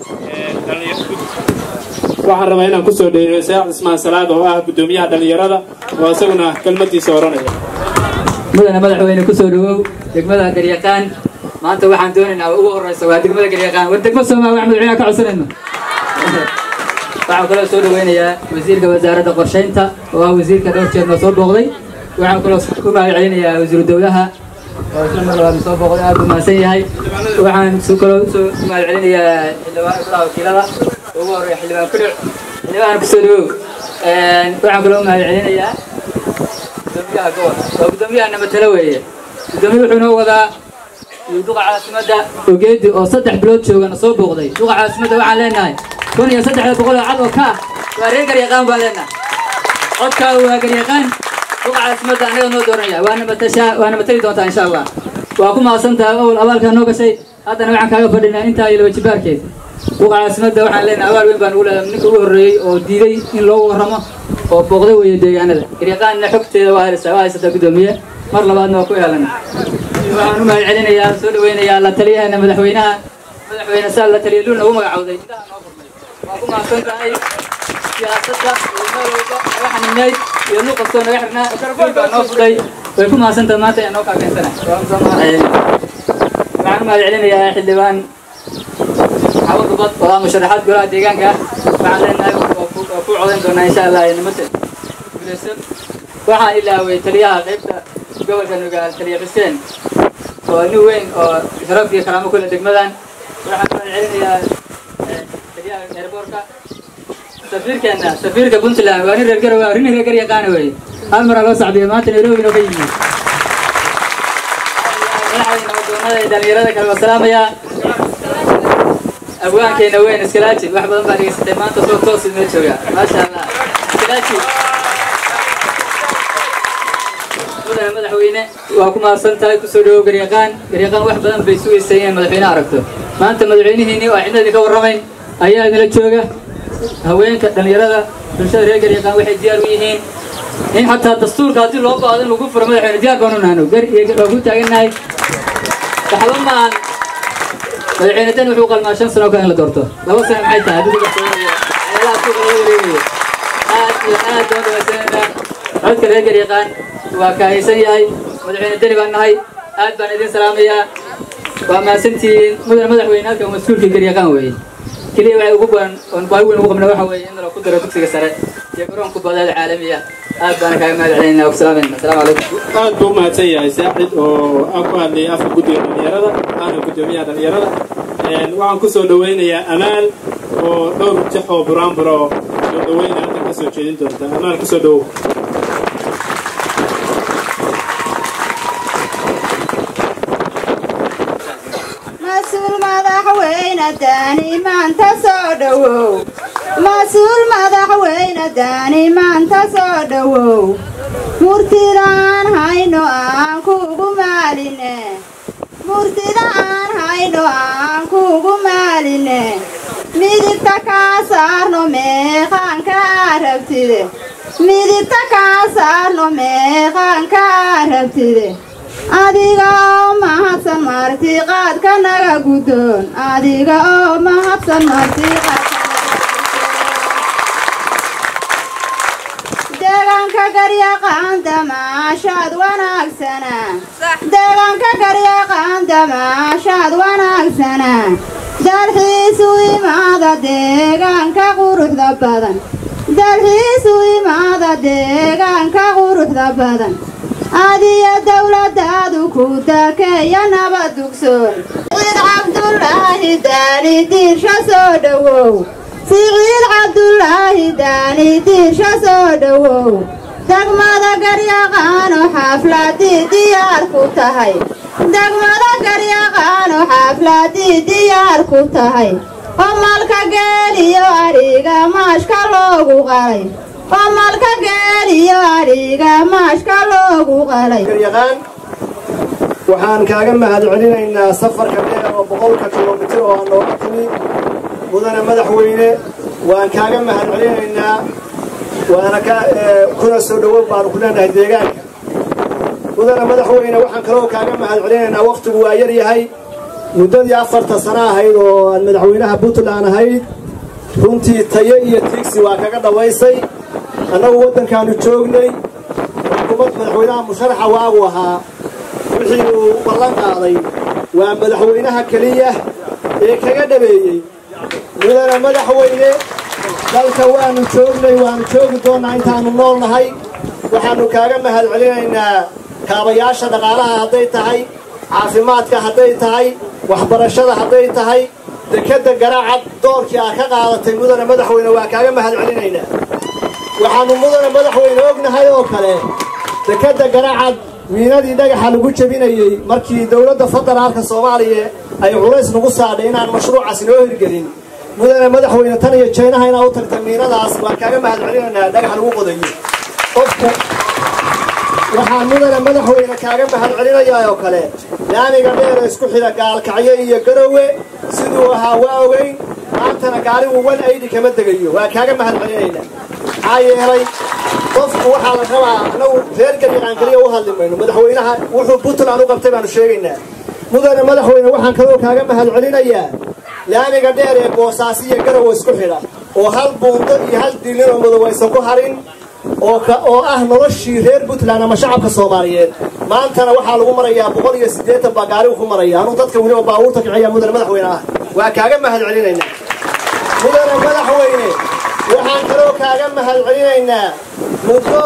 waxaan rabaa inaan kusoo dhoweeyo saax cismaan salaad oo ah guddoomiyaha dhallinyarada oo isaguna kelmadiisa oranaya mudana madaxweyne kusoo dhawow degmada garyaqaan maanta waxaan doonaynaa ugu horeysa waa degmada garyaqaan war degmo soomaa wax madaxweynaha ka codsanayno waxaan kaloo soo dhaweynayaa wasiirka wasaaradda qorshaynta oo ah wasiirka dhowr jeer noo soo booqday waxaan kaloo ku mahad celinayaa wasiiru dowlaha oo isla mar labaad soo booqday aad buu mahadsan yahay waxaan su kaloo usoo ku mahad celinayaa xildhibaan golaha wakiilada ugu horeeya xildhibaan kudhic xildhibaan kusoo dhawow waxaan kaloo u mahad celinayaa gudoomiyaha gobolka waa gudoomiyaha namatalo weeye gudoomiye wuxuu noo wadaa duqa caasimadda ogeedi oo saddex bilood joogana soo booqday duqa caasimadda waxaan leenahay kun iyo saddexda boqol oo cad oo ka ah waa reer garyaqaan baan leenahay codkaa waa garyaqaan duqa caasimadda annaga noo dooranaya waana matashaa waana matali doontaa insha allah waa ku mahadsantahay awal abaalkaa noo gashay haddana waxaan kaaga fadhinaa intaa iyo laba jibaarkeed duqa caasimadda waxaan leenahay abaal weyn baan ugu leedahay ninka ugu horreeyey oo diiday in loogu warramo oo booqday weeye deegaanada garyaqaanna xogteeda waa haysaa waa haysataa guddoomiye mar labaadna waa ku yeelana waxaan u mahad celinayaa soo dhaweynayaa la taliyahana madaxweynaha madaxweyne saa la taliya luul nagu magacowday waa ku mahadsan tahay siyaasadda iyo meel walba naga xanineyd iyo luuq kastoo naga xirnaa baa noo fudhay way ku mahadsan tahay maanta ayaa noo kaakeensana waxaan u mahad celinayaa xildhibaan xawad ubad oo ah musharaxaad golaha deegaanka waxaan leenahay waa ku codayn doonaa insha allah nimate guulaysan waxaan ilaaway taliyaha qaybta gobolka nugaal taliya xuseen oo nin weyn oo sharaf iyo karaamo kule degmadan waxaan ku celinayaa taliyaha airboortka safiirkeena safiirka puntland waa nin reer gar waa nin reer gar yaqaana weeye hal maraa loo sacbiyo maanta nairobi noo ka yimid madaxdayna wadoonada ee dhalinyarada kale waa salaamayaa abwaankeena weyn iskalaaji wax badan baa dhegeysatay maanta soo toos inoo jooga maasha allah iskalaaji mudane madaxweyne waa ku mahadsan tahay kusoo dhawow garyaqaan garyaqaan wax badan bay sugaysay inay madaxweyne aragto maanta madaxweynihiinii oo cidnadii ka warramayn ayaa idinla jooga haweenka dhallinyarada bulshada reer garyaqaan waxay diyaar u yihiin in xataa dastuurka haddii loo baado in lagu furo madaxweyne diyaar baanu nahno gar iyo waa ku taagannahay waxba maahan madaxweyne dan wuxuu qalmaa shan sano kale in la doorto laba sano maxay tahay haddii meelaha suuqa laga wareegayo aad iyo aad baan dhawaysanayna codka reer garyaqaan waa kaahaysan yahay madaxweyne deni baan nahay aad baan idin salaamayaa waa mahadsantihiin mudane madaxweyne halkan mas-uulkii garyaqaan weeye keliya waxay ugu badan oon baahi weyn ugu qabna waxa weeye in lagu daro dugsiga sare iyo garoonka badaada caalamiya aad baana kaaga mahad celinayna wasalaamayna asalaamu calaykum aad buu mahadsan yahay saaxid oo aan ku hadlayay afka guddiga dhallinyarada aana guddoomiyaha dhallinyarada waxaan ku soo dhaweynayaa amaal oo dhowr jex oo buraanbur oo soo dhaweyna halkan ka soo jeedin doonta amaal kusoo dhawow mas-uul madaxweyne daani maanta soo dhowow mas-uul madaxweyne daani maanta soo dhowow murtida aan hayno aan kuugu maaline murtida aan hayno aan kuugu maaline midigta kaa saarno meeqaanka aa rabtide midigta kaa saarno meeqaanka aa rabtide adiga oo mahadsan martiqaadka naga guddoon adiga oo mahadsan martiqaadka deegaanka garyaqaan damaashaad wanaagsana deegaanka garyaqaan damaashaad wanaagsana dalxiisu imaada deegaanka quruxda badan dalxiisu imaada deegaanka quruxda badan adiyo dowladaadu ku dakeeya nabad dugsoon siciid cabdulaahi daani diirsha soo dhowow siciid cabdulaahi daani diirsha soo dhowow degmada garyaqaano xafladii diyaar ku tahay degmada garyaqaano xafladii diyaar ku tahay qomalka geeliyo adhiga maashka loogu qalay qomalka geeliyo adhiga maashka loogu qalay garyaqaan waxaan kaaga mahad celinaynaa safarka dheer oo boqolka kilomitir oo aan nooga timi mudane madaxweyne waan kaaga mahad celinaynaa waana ka kuna soo dhowow baanu ku leenahay deegaanka mudane madaxweyne waxaan kaloo kaaga mahad celinaynaa wakhtigu waa yar yahay muddadii afarta sano ahayd oo aan madaxweynaha puntland ahayd runtii tayo iyo tiigsi waa kaga dhawaysay annagu waddankaannu joognay xukuumad madaxweynaha musharaxa waagu ahaa wixii uu ballan qaaday waa madaxweynaha keliya ee kaga dhabeeyey mudana madaxweyne dalka waannu joognay waannu joogi doonnaa intaannu nool nahay waxaannu kaaga mahad celinaynaa kaabayaasha dhaqaalaha hadday tahay caafimaadka hadday tahay waxbarashada hadday tahay dekedda garaacad doorkii aad ka qaadatay mudana madaxweyne waa kaaga mahad celinaynaa waxaannu mudana madaxweyne ognahay oo kale dekedda garaacad miinadii dhagaxa lagu jebinayey markii dowladda federaalka soomaaliya ay culays nagu saadhay inaan mashruucaas inoo hirgelin mudana madaxweyne tan iyo jaynaha inaad u tagta miinadaas waan kaaga mahad celinaynaa dhagax lagu qodayo qofku waxaan mudana madaxweyne kaaga mahad celinayaa oo kale laamiga dheera isku xidha gaalkacyo iyo garowe siduu ahaa waa ogeyn maantana gaarigu wan aydhi kama degayo waa kaaga mahad celinaynaa maxaa yeelay qofku waxaa la rabaa annagu reer gariiqaan keliya u hadli mayno madaxweynaha wuxuu puntland u qabtay baanu sheegaynaa mudana madaxweyne waxaan kaloo kaaga mahad celinayaa laamiga dheer ee boosaaso iyo garowe isku xidha oo hal buundo iyo hal diilin oo madow aysan ku harin oo ah noloshii reer puntland ama shacabka soomaaliyeed maantana waxaa lagu marayaa boqol iyo siddeetan baa gaarigu ku maraya anuu dadka weliba baabuurta kiciya mudane madaxweyne ah waa kaaga mahad celinaynaa mudane madaxweyne waxaan kaloo kaaga mahad celinaynaa muddo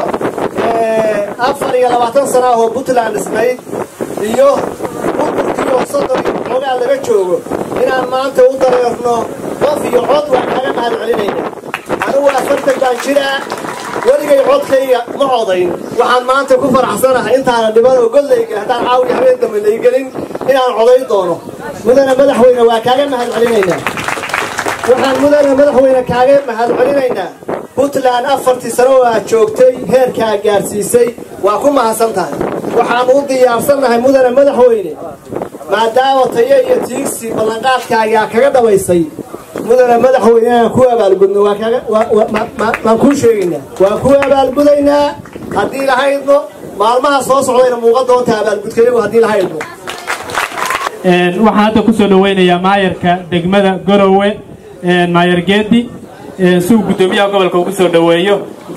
afar iyo labaatan sana ah oo puntland dhisnayd iyo burburkii oo soddon iyo xoogaa laga joogo inaan maanta u dareerno qof iyo cod waan kaaga mahad celinaynaa anigu afartan baan jiraa weligay codkayga ma codayn waxaan maanta ku faraxsanahay intaana dhiban oo gollayga haddaan caawiya habeen dambe laygelin inaan codayn doono mudane madaxweyne waa kaaga mahad celinaynaa waxaan mudane madaxweyne kaaga mahad celinaynaa puntland afartii sano oo aad joogtay heerkaa gaarsiisay waa ku mahadsan tahay waxaannu u diyaarsannahay mudane madaxweyne maadaama tayo iyo tiigsi ballanqaadkaagaa kaga dhabaysay mudane madaxweyne inaan ku abaalgudno waan kuu sheegaynaa waan ku abaalgudaynaa haddii lahaydno maalmaha soo socdayna muuqan doonta abaalgudkayagu haddii lahaydno waxaan hadda ku soo dhoweynayaa maayarka degmada gorowe maayar geedi si uu guddoomiyaha gobolka ugu soo dhoweeyo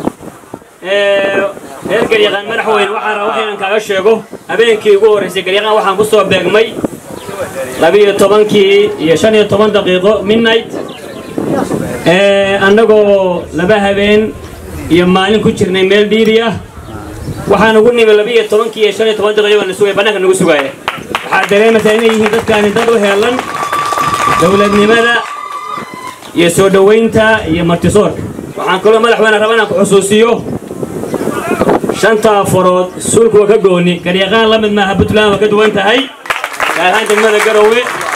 reer garyaqaan madaxweyne waxaan rabaa waxaynan kaaga sheego habeenkii ugu horraysay garyaqaan waxaan ku soo beegmay labiyo tobankii iyo shan iyo toban daqiiqo midnight annagoo laba habeen iyo maalin ku jirnay meel dhiiri ah waxaan ugu nimi labiyo tobankii iyo shan iyo toban daqiiqo na sugaya bannaanka nagu sugaya waxaad dareemaysaa inay yihiin dadkaani dad u heelan dowladnimada iyo soo dhowaynta iyo martisoorka waxaan kaloo madaxweyne raba inaan ku xusuusiyo shanta farood suulku waa ka gooni garyaqaan la mid maaha puntland waa ka duwan tahay gaar ahaan degmada garowe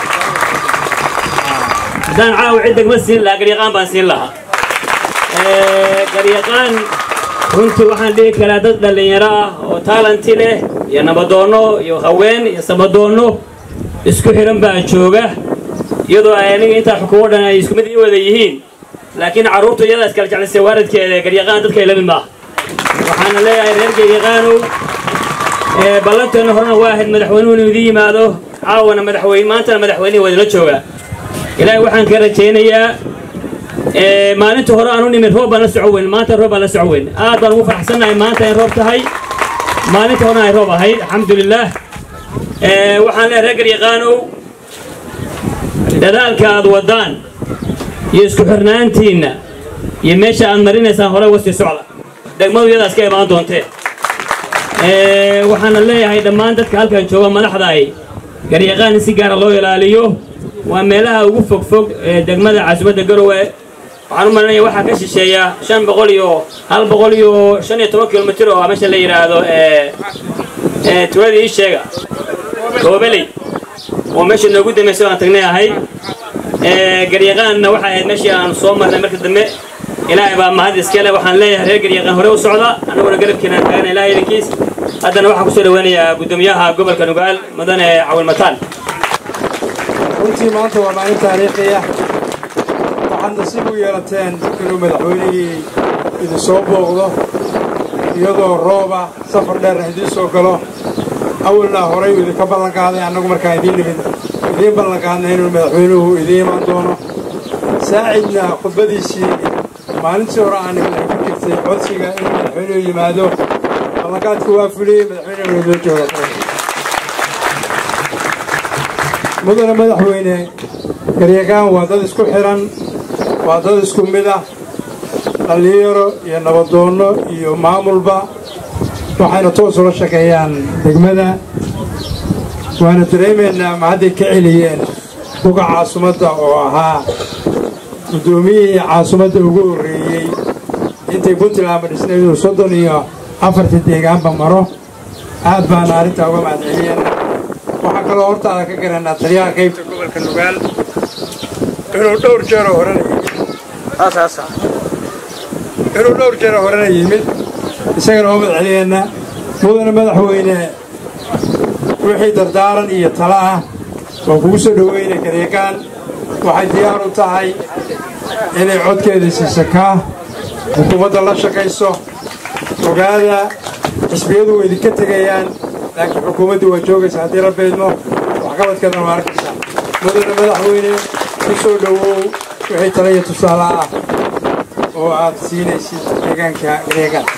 haddaan caawa cid degma siin lahaa garyaqaan baan siin lahaa garyaqaan runtii waxaan dhihi karaa dad dhallinyaro ah oo taalanti leh iyo nabadoonno iyo haween iyo samadoonno isku xidhan baa jooga iyadoo ay aniga intaa xukuumo dhan ay isku mid ii wada yihiin laakiin carruurtu iyadaa iskala jeclisay waaradkeeda garyaqaan dadka ay la mid maaha waxaana leeyahay reer garyaqaanow ballanteenna horena waa ahayd madaxweynuhu inuu idin yimaado caawana madaxweyne maantana madaxweynihii waa idinla joogaa ilaahay waxaan ka rajaynayaa maalinta hore aan u nimin roob baan la soco weyn maanta roob baan la soco weyn aad baan ugu faraxsannahay maanta in roob tahay maalinta horena ay roob ahayd alxamdulilaah waxaan leeyahay reer garyaqaanow dadaalka aad wadaan iyo isku xirnaantiinna iyo meesha aad marinaysaan hore uga sii socda degmadu iyadaas ka imaan doontee waxaana leeyahay dhammaan dadka halkan jooga madaxda ay garyaqaan in si gaara loo ilaaliyo waa meelaha ugu fogfog ee degmada caasimadda garowe waxaan u malinaya waxaa ka shisheeya shan boqol iyo hal boqol iyo shan iyo toban kilomitir oo meesha la yidhaahdo tuuladii ii sheega goobeley oo meesha noogu dambaysay aan tagnay ahay garyaqaanna waxay ahayd meeshii aan soo marnay marka dambe ilaahay baa mahad iskale waxaan leeyahay reer garyaqaan hore u socda annaguna garabkiina taagana ilahay idinkiis haddana waxaan kusoo dhaweynayaa guddoomiyaha gobolka nugaal mudane cawil mataan runtii maanta waa maalin taariikhi ah waxaad nasiib u yeelateen inuu madaxweynihii idin soo booqdo iyadoo rooba safar dheerna idiin soo galo awalna horay uu idinka ballan qaaday annagu markaan idiin nimid idiin ballanqaadnay inuu madaxweynuhu idiin imaan doono saacidna khudbadiisii maalintii hore aan ay ku jirtay codsiga inuu madaxweynuhu yimaado ballanqaadku waa fuliyey madaxweynuhu soo jooga mudane madaxweyne garyaqaan waa dad isku xiran waa dad isku mid ah dhallinyaro iyo nabadoonno iyo maamulba waxayna toos ula shaqeeyaan degmada waana dareemaynaa ma hadday ka celiyeen buga caasimadda oo ahaa guddoomiyihii caasimadda ugu horreeyey intay puntlandba dhisnaydu soddon iyo afartii deegaanba maro aad baana arrintaa uga mahadceliyeen waxaa kaloo hortaada ka garanaa taliyaha qaybta gobolka nugaal inuu dhowr jeeroo horena yimid inuu dhowr jeeroo horena yimid isagana oo madceliyeenna mudane madaxweyne wixii dardaaran iyo talo ah oo kugu soo dhoweynay garyaqaan waxay diyaar u tahay inay codkeeda siiso kaa xukuumadda la shaqayso ogaada xisbiyadu way idinka tegayaan laakiin xukuumaddu waa joogaysa haddii la beedmo waxqabadkeedana waa arkaysaa mudane madaxweyne ku soo dhowow wixii tala iyo tusaale ah oo aad siinaysid deegaanka garyaqaan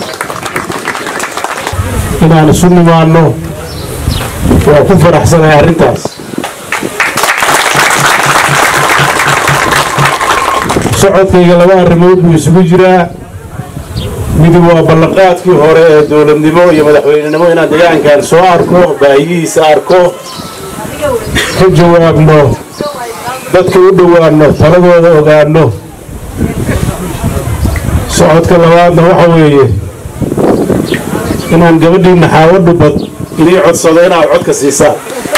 inaan isu nimaanno waa ku faraxsanahay arrintaas socodkayga laba arrimood buu isugu jiraa mid waa ballanqaadkii hore ee dowladnimo iyo madaxweynenimo inaan deegaankan soo arko baahiyihiisa arko ka jawaabno dadka u dhowaanno taladooda ogaanno socodka labaadna waxa weeye inaan gabadhiinna xaawadhu bad inii codsado inaad codka siisaan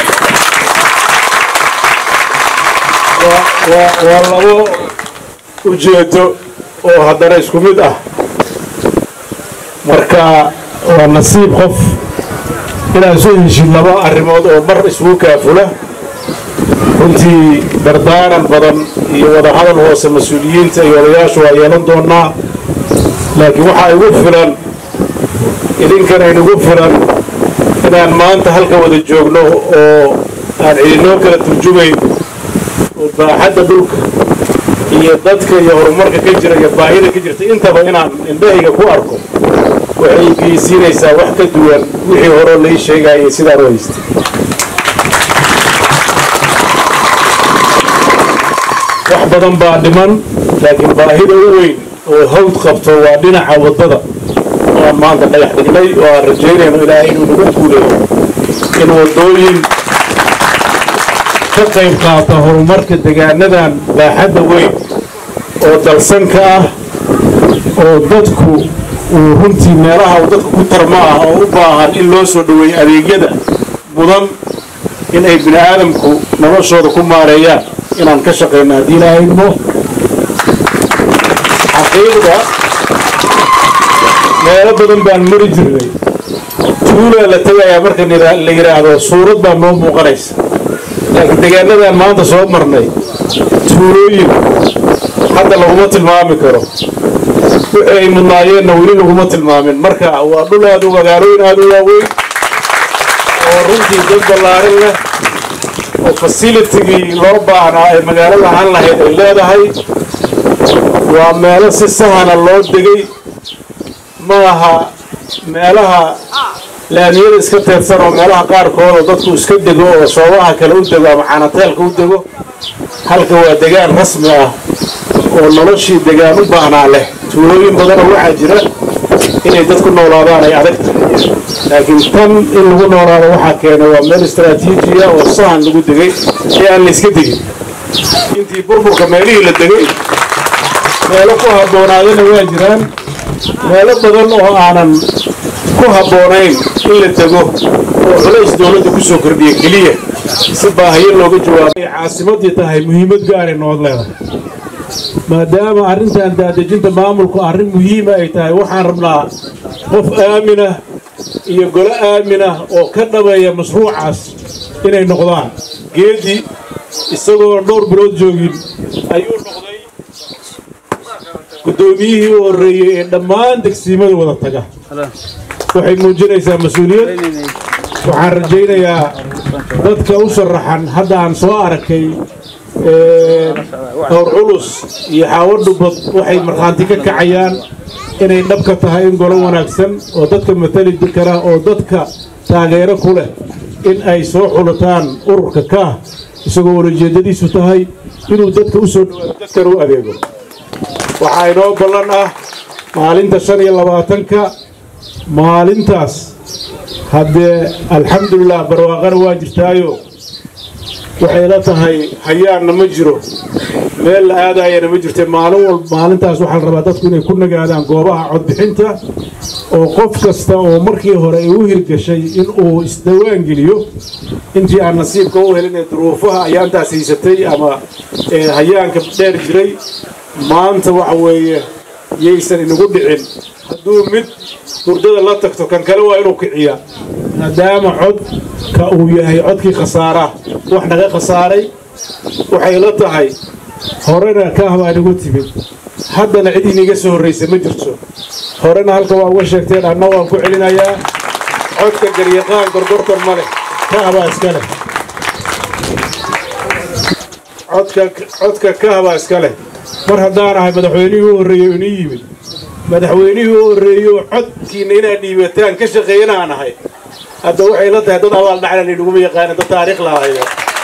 waa labo ujeedo oo haddana isku mid ah marka waa nasiib qof inaad soo heshid laba arrimood oo mar isugu kaafula runtii dardaaran badan iyo wadahadal hoose mas-uuliyiinta iyo odayaashu waa yeelan doonaa laakiin waxaa igu filan idinkana inugu filan inaan maanta halka wada joogno oo aan cidinoo kala turjumayn oo baaxadda dhulka iyo dadka iyo horumarka ka jira iyo baahida ka jirta intaba inaan indhahayga ku arko waxay geysiinaysaa wax ka duwan wixii horeo lai sheegayay sidaan u haystay wax badan baa dhiman laakiin baahida u weyn oo hawd qabto waa dhinaca waddada oo aan maanta dhagax dhignay oo aan rajaynayno ilaahay inuu nagu guuleeyo in waddooyin ka qayb qaata horumarka degaanadan baaxadda weyn oo dalsanka ah oo dadku uu runtii meelaha uu dadku ku tarma ah oo u baahan in loo soo dhoweeyo adeegyada mudan in ay bini aadamku noloshooda ku maareeyaan inaan ka shaqayno haddii ilaahay idmo xaqiiqda meelo badan baan mari jirnay tuulaa la tegayaa marka la yidhaahdo suurad baa noo muuqanaysa laakiin deegaanadan maanta soo marnay tuulooyin hadda laguma tilmaami karo wixii ay mudnaayeenna weli laguma tilmaamin marka waa dhul aad u magaalooyin aad u waaweyn oo runtii dad ballaarin leh oo fasilitigii loo baahnaa ay magaalada ahaan lahayd ay leedahay waa meelo si sahana loo degay ma aha meelaha laamiyada iska teedsan oo meelaha qaarkood oo dadku iska dego oo soobaha kale u dego ama caanateelka u dego halka waa degaan rasmi ah oo noloshii degaan u baahnaa leh tuulooyin badanoo waxaa jira inay dad ku noolaadaan ay adag tahay laakiin tan in lagu noolaado waxaa keenay waa meel istaraatiijiya oo sahan lagu degay ee aan la iska degin intii burburka meelihii la degay meelo ku habboonaadana waa jiraan meelo badan oo aanan ku habboonayn in la dego oo culays dowladda ku soo kordhiya keliya si baahiyo looga jawaabay caasimaddii tahay muhiimad gaaray nood leedahay maadaama arrintan daadejinta maamulku arrin muhiima ay tahay waxaan rabnaa qof aaminah iyo golo aaminah oo ka dhabeeya mashruucaas inay noqdaan geedi isagoo dhowr bilood joogin ayuu noqday guddoomiyihii u horreeyey ee dhammaan degsiimada wada taga waxay muujinaysaa mas-uuliyad waxaan rajaynayaa dadka u sharaxan hadda aan soo arkay dhowr culus iyo xaawo dhubad waxay markhaanti ka kacayaan inay dhabka tahay in golo wanaagsan oo dadka matali kara oo dadka taageero ku leh in ay soo xulataan ururka kaah isagoo walajeedadiisu tahay inuu dadka u soo dhawaado dadkana u adeego waxaa inoo ballan ah maalinta shan iyo labaatanka maalintaas haddee alxamdulilah barwaaqana waa jirtaayo waxay la tahay hayaanna ma jiro meel la aadayana ma jirte maalin walba maalintaas waxaa la rabaa dadku inay ku nagaadaan goobaha codbixinta oo qof kasta oo markii hore ay u hirgashay in uu isdawaan geliyo intii aan nasiibka u helin ee duruufaha ayaantaas haysatay ama hayaanka dheer jiray maanta waxa weeye yaysan inagu dhicin hadduu mid hurdada la tagto kan kale waa inuu kiciyaa maadaama codka uu yahay codkii khasaaraa wax naga khasaaray waxay la tahay horena kaah baa inagu timid haddana cid iniga soo horraysa ma jirto horena halka waa uga sheegteen anna waan ku celinayaa codka garyaqaan gorgortan ma leh kaah baa iska leh codka kaah baa iska leh mar haddaan ahay madaxweynihii u horreeyo inii yimid madaxweynihii u horreeyo codkiinna inaad dhiibataan ka shaqeeyana aan ahay hadda waxay la tahay dad abaal dhacla laynaguma yaqaana dad taariikh lahayo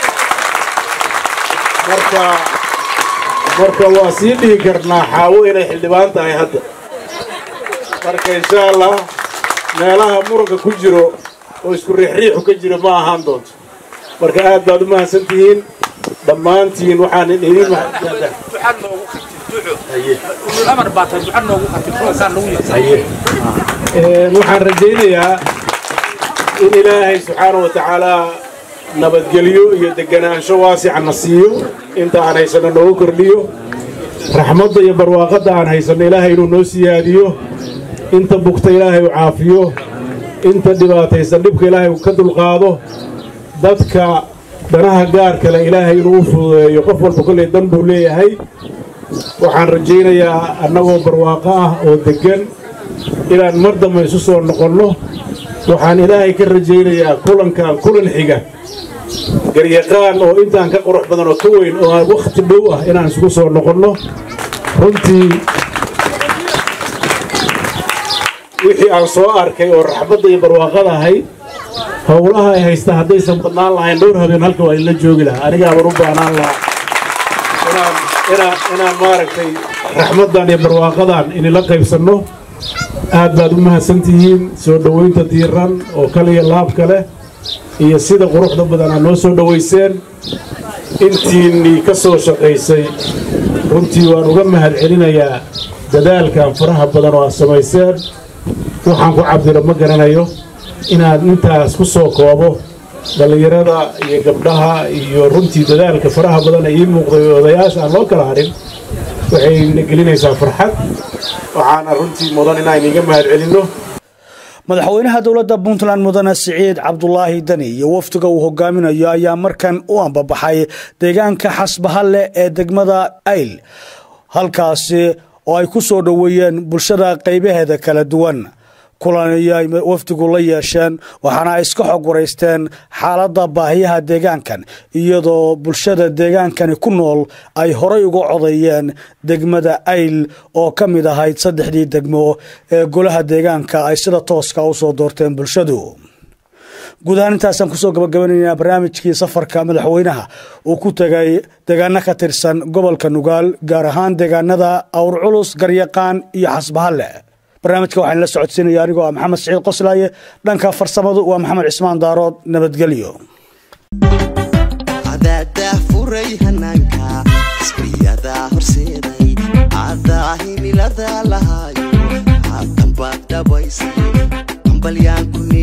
marka marka waa sii dhihi karnaa xaawo inay xildhibaan tahay hadda marka insha allah meelaha muranka ku jiro oo isku riixriixu ka jiro ma ahaan doonto marka aad baad u mahadsan tihiin dhammaantiin waxaan idin waxaan rajaynayaa in ilaahay subxaana wa tacaalaa nabadgelyo iyo deganaansho waasicana siiyo inta aan haysanno noogu kordhiyo raxmadda iyo barwaaqadda aan haysanno ilaahay inuu noo siyaadiyo inta bugta ilaahay u caafiyo inta dhibaataysan dhibka ilaahay uu ka dulqaado dadka danaha gaar kale ilaahay inuu u fududeeyo qof walba kolley dan buu leeyahay waxaan rajaynayaa annagoo barwaaqo ah oo deggan inaan mar dambe isu soo noqonno waxaan ilaahay ka rajaynayaa kulankan kulan xiga garyaqaan oo intaan ka qurux badan oo ka weyn oo aan wakhti dhow ah inaan isugu soo noqonno runtii wixii aan soo arkay oo raxmadda iyo barwaaqada ahayd howlaha ay haysta haddaysan badnaan lahayn dhowr habeen halka waa inla joogi lahaa anigaaban u baahnaan lahaa inaan maaragtay raxmaddan iyo barwaaqadan inila qaybsanno aad baad u mahadsan tihiin soo dhowaynta diiran oo kaliya laabka leh iyo sida quruxda badan aad noo soo dhowayseen intiinnii ka soo shaqaysay runtii waan uga mahad celinayaa dadaalkan faraha badan oo aad samayseen waxaan ku cabdiro ma garanayo inaan intaas ku soo koobo dhallinyarada iyo gabdhaha iyo runtii dadaalka faraha badan ee ii muuqday odayaasha aan loo kala harin waxay na gelinaysaa farxad waxaana runtii mudan inaan iga mahad celinno madaxweynaha dowladda puntland mudane siciid cabdulaahi dani iyo wafdiga uu hogaaminayo ayaa markan u ambabaxay deegaanka xasbahalle ee degmada ayl halkaasi oo ay ku soo dhoweeyeen bulshada qaybaheeda kala duwan kulan ayay wafdigu la yeesheen waxaana ay iska xog waraysteen xaaladda baahiyaha deegaankan iyadoo bulshada deegaankani ku nool ay horay uga codeeyeen degmada ayl oo ka mid ahayd saddexdii degmo ee golaha deegaanka ay sida tooska u soo doorteen bulshadu guud ahaan intaasaan kusoo gabagabanaynaa barnaamijkii safarka madaxweynaha uu ku tegay deegaano ka tirsan gobolka nugaal gaar ahaan deegaanada awr culus garyaqaan iyo xasbahalle barnaamijka waxaan la socodsiinaya anigoo ah maxamed siciid qoslaaye dhanka farsamadu waa maxamed cismaan daarood nabadgelyo cadaadaa furay hanaanka isbriyadaa horseeday cadaa himilada lahaayo haatan baad dhabaysay ambalyaan ku